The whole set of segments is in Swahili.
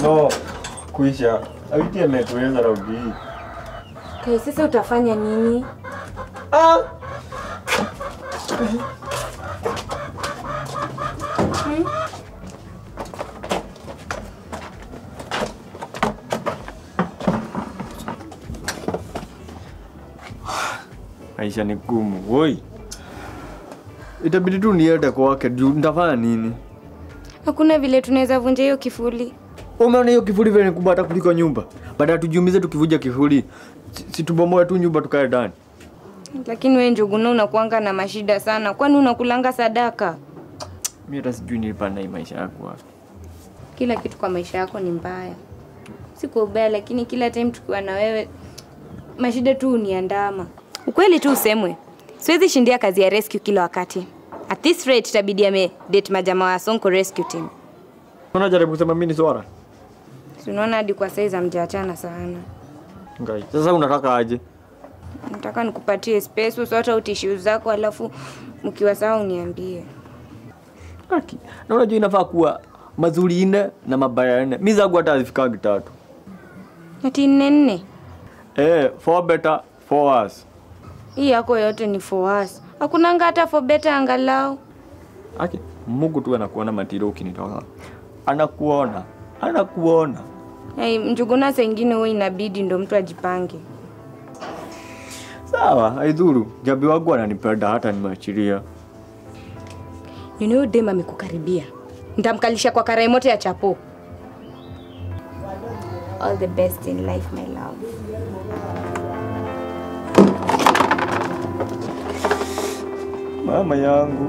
No, kuisha. Awiti ametuweza raundi hii. Kai, sasa utafanya nini? Ah! Maisha ni gumu, woi. Itabidi tu niende kwake juu nitafanya nini? Hakuna vile tunaweza vunja hiyo kifuli. Umeona hiyo kifuli vile ni kubwa hata kuliko nyumba. Baada ya tujiumize tukivuja kifuli, si- si tubomoe tu nyumba tukae ndani. Lakini wewe Njuguna unakuanga na mashida sana, kwani unakulanga sadaka? Mimi hata sijui nilipanda hii maisha yako wapi. Kila kitu kwa maisha yako ni mbaya, si kwa ubaya, lakini kila time tukiwa na wewe mashida tu uniandama. Ukweli tu usemwe, siwezi shindia kazi ya rescue kila wakati. At this rate itabidi ame date majamaa wa Sonko rescue team. Unajaribu kusema mimi ni swara? Si unaona hadi kwa saizi hamjaachana sana. Ngai. Sasa unataka aje? Nataka nikupatie space usote utishu zako, alafu mkiwa sawa uniambie. Haki. Na unajua inafaa kuwa mazuri nne na mabaya nne. Mimi zangu hata hazifikangi tatu. Ati nne nne, Eh, for better, for worse. hii yako yote ni for us. Hakunanga hata for better angalau. Haki. Mungu tu anakuona matiro ukinitoka. Anakuona. Anakuona. Hey, Njuguna saa ingine huwa inabidi ndo mtu ajipange. Sawa, haidhuru. Jabi wangu ananipenda hata nimeachilia. Nini huyo dem amekukaribia? Nitamkalisha kwa karai moto ya chapo. All the best in life my love. Mama yangu.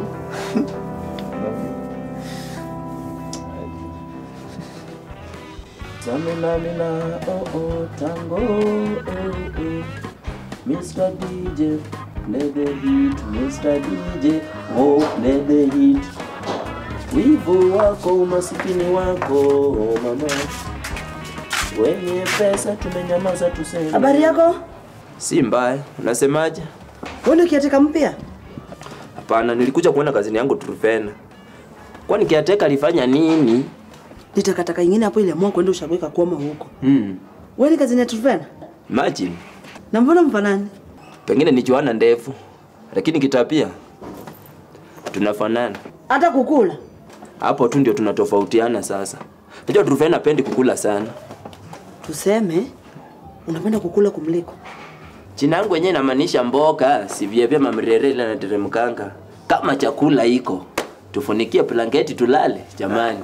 Samina mina oh oh tango oh oh Mr. DJ play the hit Mr. DJ oh play the hit Wivu wako umasikini wako oh mama Wenye pesa tumenyamaza tuseme Habari yako? Si mbaya, unasemaje? Wewe ni kiateka mpya? Hapana, nilikuja kuona kazini yangu Truvena. Kwani kiateka alifanya nini? Ni takataka ingine hapo ile kwenda ushaweka kwama huko. Hmm. Wewe ni kazini ya Truvena? Imagine. Na mbona mfanani? Pengine ni Joana ndefu, lakini kitapia tunafanana. Hata kukula. Hapo tu ndio tunatofautiana sasa. Najua Truvena pendi kukula sana. Tuseme unapenda kukula kumliko. Jina yangu yenyewe inamaanisha mboga, sivyevye mamrerele na teremkanga. Kama chakula iko, tufunikie blanketi tulale jamani.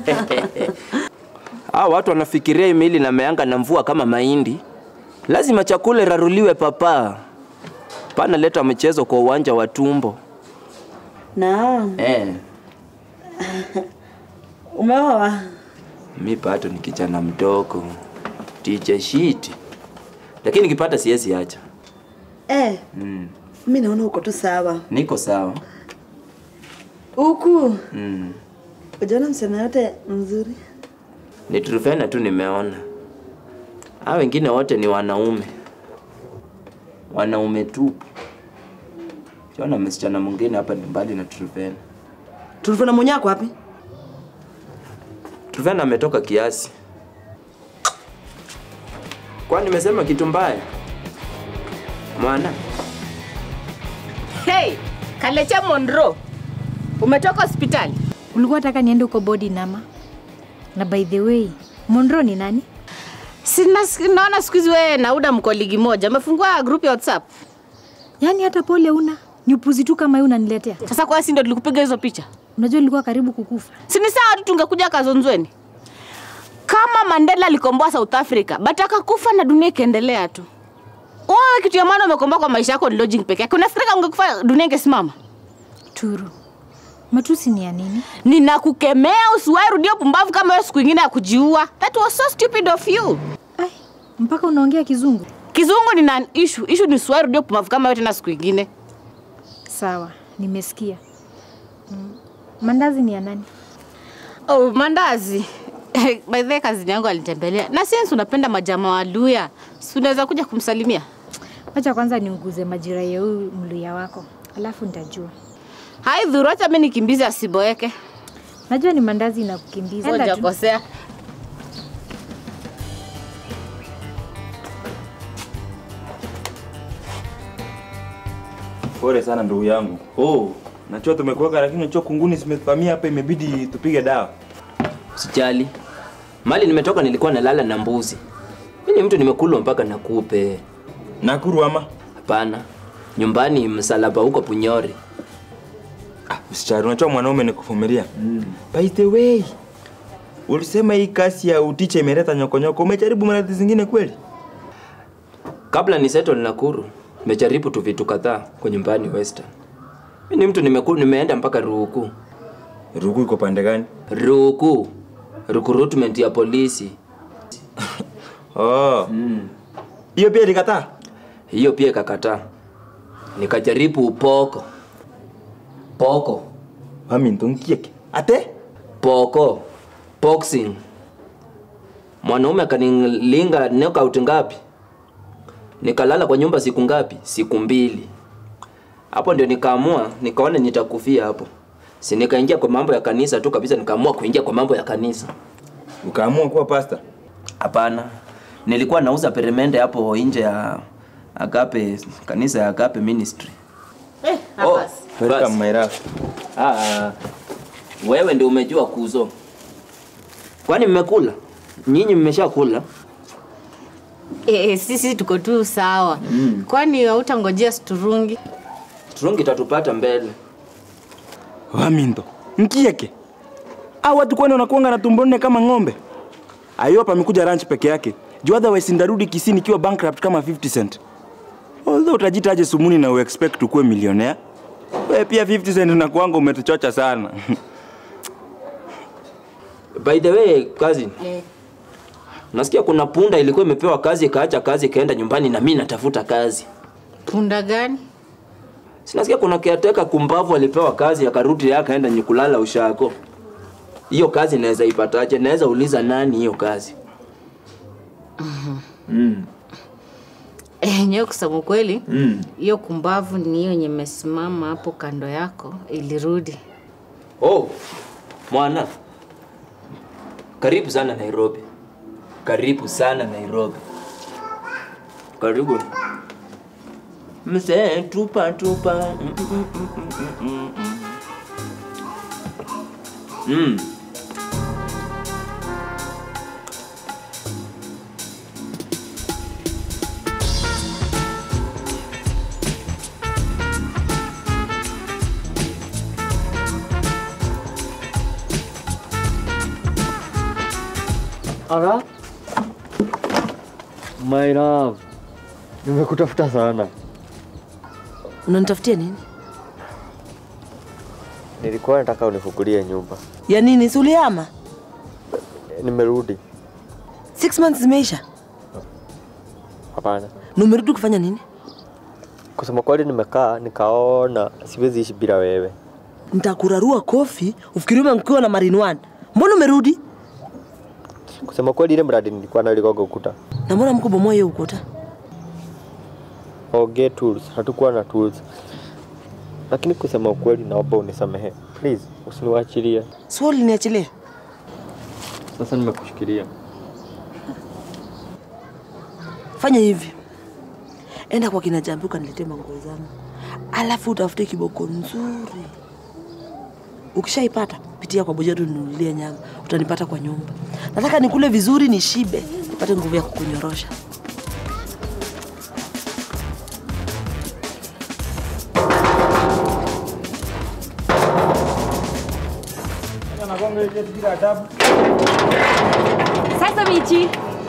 Hao watu wanafikiria hii mili na meanga na mvua kama mahindi. Lazima chakula raruliwe papa. Pana leta mchezo kwa uwanja wa tumbo. Naam. Eh, Umeoa? mi pato ni kijana mdogo. Teacher shit. Lakini nikipata siwezi acha. Eh, Mm. mimi naona uko tu sawa. Niko sawa. Huku Mm. ujaona msichana yote mzuri. Ni Truvena tu nimeona. Hao wengine wote ni wanaume, wanaume tu. Siona msichana mwingine hapa ni mbali na Truvena. Tulivuna mwenyako wapi? Truvena ametoka kiasi. Kwani nimesema kitu mbaya? Mwana, Hey, Kalecha Monro, umetoka hospitali? Ulikuwa nataka niende huko body nama. Na by the way, Monro ni nani? Sina, naona siku hizi wewe na Uda mko ligi moja, umefungua group ya WhatsApp. Yaani hata pole una ni upuzi tu kama hiyo unaniletea. Sasa kwa si ndio tulikupiga hizo picha? Unajua nilikuwa karibu kukufa. Si ni sawa tu tungekuja Kazonzweni. Kama Mandela alikomboa South Africa, but akakufa na dunia ikaendelea tu. Wewe kitu ya maana umekomboa kwa maisha yako ni lodging peke yake. Unafikiri ungekufa dunia ingesimama? Turu. Matusi ni ya nini? Ninakukemea usiwahi rudia pumbavu kama hiyo siku ingine ya kujiua. That was so stupid of you. Ai, mpaka unaongea kizungu. Kizungu ni na issue. Issue ni usiwahi rudia pumbavu kama hiyo tena siku ingine. Sawa, nimesikia. Mm. Mandazi ni ya nani? Oh, mandazi. By the way, kazini yangu alinitembelea. Na since unapenda majamaa wa Luya, si unaweza kuja kumsalimia? Wacha kwanza niunguze majira ya huyu mluya wako, alafu nitajua. Hai dhuru, acha mimi nikimbize asiboeke. Najua ni mandazi inakukimbiza. Enda tu. Hujakosea. Pole sana ndugu yangu. Oh, najua tumekuweka lakini najua kunguni zimevamia hapa imebidi tupige dawa. Usijali. Mali nimetoka nilikuwa nalala na mbuzi. Mimi ni mtu nimekulwa mpaka nakupe. Nakuru ama? Hapana. Nyumbani msalaba huko Punyori. Ah, usichari unajua mwanaume ni kuvumilia. Mm. By the way, ulisema hii kasi ya uticha imeleta nyokonyoko. Umejaribu maradhi zingine kweli? Kabla ni settle Nakuru, nimejaribu tu vitu kadhaa kwa nyumbani Western. Mimi ni mtu nimekulu, nimeenda mpaka Ruku. Ruku iko pande gani? Ruku. Recruitment ya polisi. Oh. Hiyo pia ilikataa? Hiyo pia ikakataa. Nikajaribu upoko. Poko. Mami ndongieke. Ate? Poko. Boxing. Mwanaume akanilinga knockout ngapi? Nikalala kwa nyumba siku ngapi? Siku mbili. Hapo ndio nikaamua, nikaona nitakufia hapo. Si nikaingia kwa mambo ya kanisa tu kabisa, nikaamua kuingia kwa mambo ya kanisa. Ukaamua kuwa pasta? Hapana, nilikuwa nauza peremende hapo nje ya Agape, kanisa ya Agape Ministry. Eh, Oh, hapa. Welcome basi. my love. Ah, wewe ndio umejua kuzo. Kwani mmekula? Nyinyi mmeshakula? Eh, sisi tuko tu sawa. Kwani hautangojea sturungi? Turungi tatupata mbele. Wamindo. Nkieke. Hao watu kwani wanakuanga na tumbo nne kama ng'ombe? Ayo hapa amekuja ranch peke yake. Juu otherwise ndarudi Kisii nikiwa bankrupt kama 50 cent. Although utajita aje sumuni na uexpect ukuwe millionaire. Wewe pia 50 cent unakuanga umetuchocha sana. By the way, cousin, Eh. nasikia kuna punda ilikuwa imepewa kazi ikaacha kazi ikaenda nyumbani na mimi natafuta kazi. Punda gani? Sinasikia kuna caretaker kumbavu alipewa kazi akarudi yeye akaenda nyikulala ushako. Hiyo kazi naweza ipataje? Naweza uliza nani hiyo kazi? Eh, nyewe kusema ukweli Mm. hiyo kumbavu ni hiyo yenye imesimama hapo kando yako ilirudi. Oh, mwana. Karibu sana Nairobi. Karibu sana Nairobi. Karibu. Mzee tupa tupa. Mm, mm, mm, mm, mm, mm. Mm. Ara? My love. Nimekutafuta sana. Unanitafutia nini? Nilikuwa nataka unifungulie nyumba. Ya nini? Si ulihama? Nimerudi. Six months zimeisha Hapana. na umerudi kufanya nini? Kusema kweli nimekaa nikaona siwezi ishi bila wewe. Nitakurarua kofi ufikiri umekuwa na Marine One. Mbona umerudi? Kusema kweli ile mradi nilikuwa nayo ilikuwa ukuta. Na mbona mkubomoa hiyo ukuta? Oge tools, hatukuwa na tools. Lakini kusema ukweli naomba unisamehe. Please, usiniwachilie. Si wewe uliniachilia? Sasa nimekushikilia. Fanya hivi, enda kwa kina Jambi ukaniletee manguo zangu, alafu utafute kiboko nzuri. Ukishaipata pitia kwa Bojetu ninunulie nyama, utanipata kwa nyumba. Nataka nikule vizuri, nishibe, nipate nguvu ya kukunyorosha. Sasa Michi.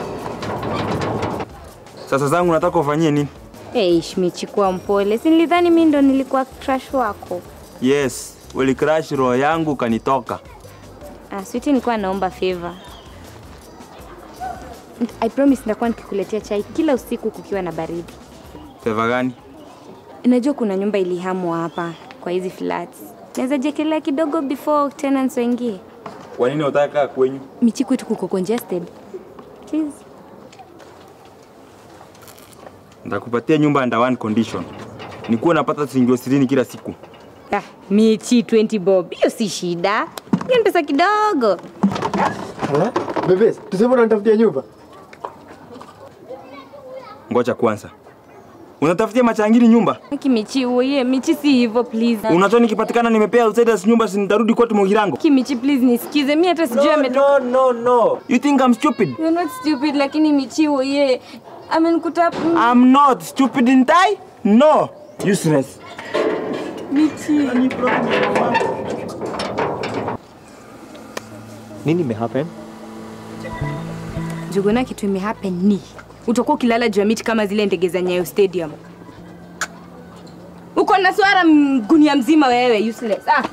Sasa zangu nataka ufanyie nini? Eish, Michi kuwa mpole. Si nilidhani mimi ndo nilikuwa crush wako. Yes, ulicrash roho yangu kanitoka. Ah, sweetie nilikuwa naomba favor. I promise nitakuwa nikikuletea chai kila usiku kukiwa na baridi. Feva gani? Najua kuna nyumba ilihamwa hapa kwa hizi flats. Naweza jekelea kidogo before tenants waingie. Kwa nini unataka kwenyu? Michi kwetu kuko congested. Please. Nitakupatia nyumba under one condition. Nikuwa napata shilingi ishirini kila siku. Ah, Michi 20 bob. Hiyo si shida. Hiyo ni pesa kidogo. Bebe, tuseme unanitafutia nyumba. Ngoja kwanza. Unatafutia machangiri nyumba. Aki Michi uye, Michi si hivyo please. Unatoa nikipatikana nimepea outsiders nyumba si nitarudi kwetu Mugirango. Aki Michi please nisikize. Mimi hata sijui ametoka. no, no. You think I'm stupid? You're not stupid lakini Michi uye. Amenikuta I'm not stupid in I? No. Useless. Michi. Nini imehappen? Juguna kitu imehappen ni utakuwa ukilala juu ya miti kama zile ndege za Nyayo Stadium. Uko na swara m- gunia mzima wewe useless. Ah.